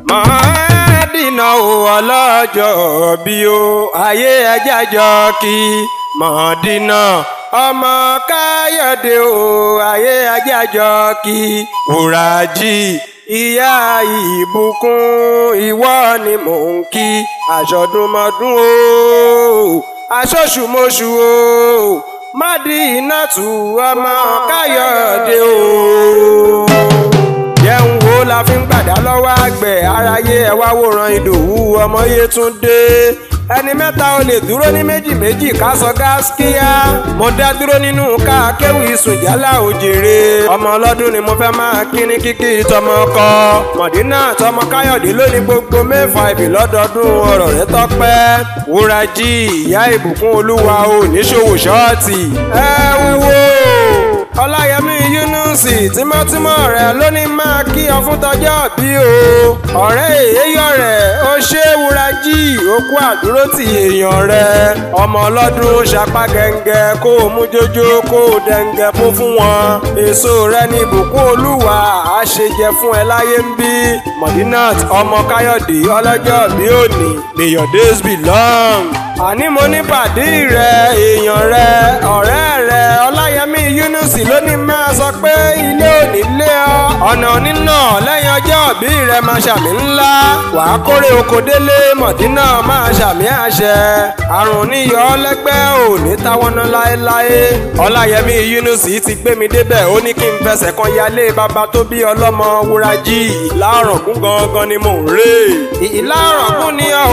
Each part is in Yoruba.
mọ̀ọ́dínà ò ọlọ́jọ́ bí o ayé ẹjájọ́ kí mọ̀ọ́dínà ọmọ káyọ̀dé o ayé ẹjájọ́ kí wùràjì ìyá ìbùkún ìwọ ni mò ń kí àṣọdúnmọ́dún o aṣọ́ṣùmọ́ṣù o mádìínàtù ọmọ káyọ̀dé o jẹun wo la fi ń gbàdá lọ́wọ́ àgbẹ̀ aráyé ẹ wá wòran ìdòwú ọmọ yétúndé ẹni mẹ́ta ò lè dúró ní méjì méjì ká sọ gáskíá mo dá dúró nínú ká kéwì ìsùnjálá òjèrè ọmọ ọlọ́dún ni mo fẹ́ máa kí ní kíkí tọmọ kọ mọ̀dínà tọmọ káyọ̀dé lónìí gbogbo mẹ́fà ìbí lọ́dọọdún ọ̀rọ̀ rẹ tọ́pẹ́ wúrajì ìyá ìbùkún olúwa ò níṣòwò ṣọ́ọ̀tì ẹ wúwo ọláyẹmí yúnúùsì tímọ́tímọ́ rẹ̀ lónìí máa kí ọ fún tọjọ́ bí o ọ̀rẹ́ èyíyọ rẹ̀ ó ṣe wúrajì okú àdúró ti èèyàn rẹ̀ ọmọ ọlọ́dún ṣapá gẹ́ngẹ́ kó o mú jójó kó o dẹ́ngẹ́ fún fún wọn èso rẹ̀ ní ìbùkún olúwa á ṣe jẹ fún ẹ láyé ń bí mọ̀dínàt ọmọ káyọ̀dé ọlọ́jọ́ bí òní may your days be long àní mo ní pàdé rẹ èèyàn rẹ ọ̀rẹ́ rẹ ọláyẹmí yúnúùsì lónìí máa sọ pé ilé òní lé ọ ọ̀nà nínà lẹ́yìn ọjọ́ òbí rẹ máa ṣàmì ńlá wàá kórè oko délé mọ̀dínà máa ṣàmì àṣẹ àrùn níyọ lẹ́gbẹ́ òní táwọn náà láéláé ọláyẹmí yúnúùsì ti gbé mi débẹ̀ ó ní kí n fẹsẹ̀ kan yálé bàbá tó bí ọlọ́mọ wúrajì ìlàrọ̀gún gangan ni mò ń rè ìlàrọ̀gún ni ọ̀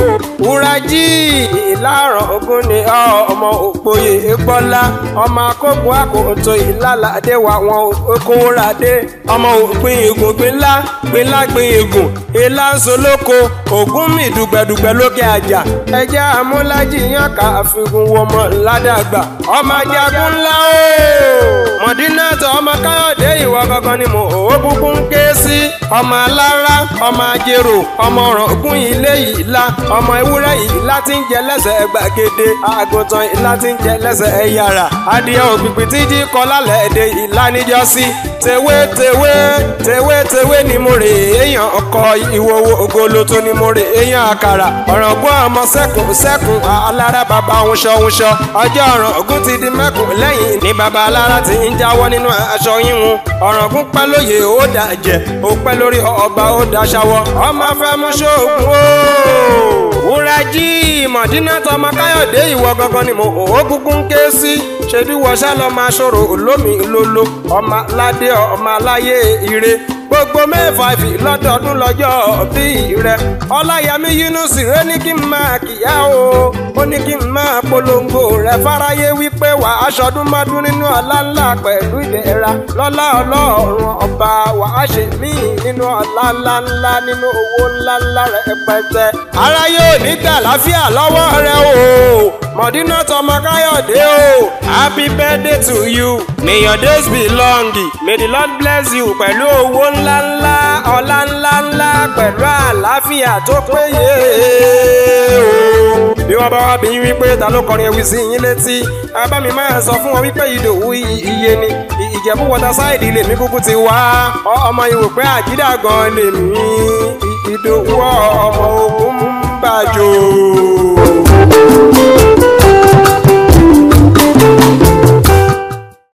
wúrajì ìlàrọ̀gún ni ọ̀ ọmọ òpòye gbọ́lá ọmọ akókò àkótó ìlàlàdé wa wọn okòwòràdé ọmọ òpin igun gbinlá gbinlá gbin igun ìlà ń solóko ògún mi dùgbẹ̀dùgbẹ̀ lókè àjà ẹjẹ́ amúlájì yàn ká àfikún wọmọ ládàgbà ọmọ ajagun ńlá o mọ̀dínàtọ̀ ọmọ káyọ̀dé ìwọ gangan ni mo ò búkú ń ké sí ọmọ alára ọmọ ajérò ọmọ ọ̀rọ̀gún ilé ìlà ọmọ ewúrẹ́ ìlà tí ń jẹ lẹ́sẹ̀ gbàgede àgùntàn ìlà tí ń jẹ lẹ́sẹ̀ ẹ̀yàrá adìẹ òpìpì tí jí kọ lálẹ́ èdè ìlà níjọ́sí tewé tewé tewé tewé ni mo rè èèyàn ọkọ ìwòwò ògolo tó ni mo rè èèyàn àkàrà ọ̀rọ̀gún ọmọ sẹ́kùn sẹ́kùn alára bàbá òunṣọ òunṣọ ọjọ́ ọ̀rọ̀gún ti di mẹ́kùn lẹ́yìn ní bàbá alára ti ń jáwọ́ nínú aṣọ yíwun ọ̀rọ̀gún pẹ́ lóye ó dà jẹ́ ó pẹ́ lórí ọba ó dà ṣàwọ̀ ọmọ fẹ́ mú ṣoògùn ó wúrajì mọ̀dínà tọmọ káyọ̀dé ìwọ gangan ni mo ò kúkú ń ké sí ṣebí wọṣá lọ máa ṣòro olómi lolo ọmọ aládé ọmọ aláyé ire gbogbo mẹ́fà ìfì lọ́dọọdún lọ́jọ́ bí rẹ ọláyẹmí yúnúsì rẹ ní kí n máa kíyà o ó ní kí n máa polongo rẹ fáráyé wípé wà á ṣọdún mọ́dún nínú ọlá ńlá pẹ̀lú ìdẹ̀ra lọ́lá ọlọ́run ọba wà á ṣe mí nínú ọlá ńlá ńlá nínú owó ńlá ńlá rẹ pẹtẹ. aráyé ò ní gbà láfíà lọ́wọ́ rẹ o mọ̀dínà tọmọ káyọ̀dé o happy birthday to you may your days be long may the lord bless you pẹ̀lú owó ńlá ńlá ọlá ńlá ńlá pẹ̀lú àlàáfíà tó péye o. bí wọ́n bá wá bí wípé ta ló kọrin ewì sí yín létí abá mi máa sọ fún wọn wípé ìdòwú iye ni ìjẹ̀bú wọta sáìdì lèmi kúkú ti wá ọmọ ìwò pé àjídà gan lèmi ìdòwú ọmọ ogun ń bàjọ́.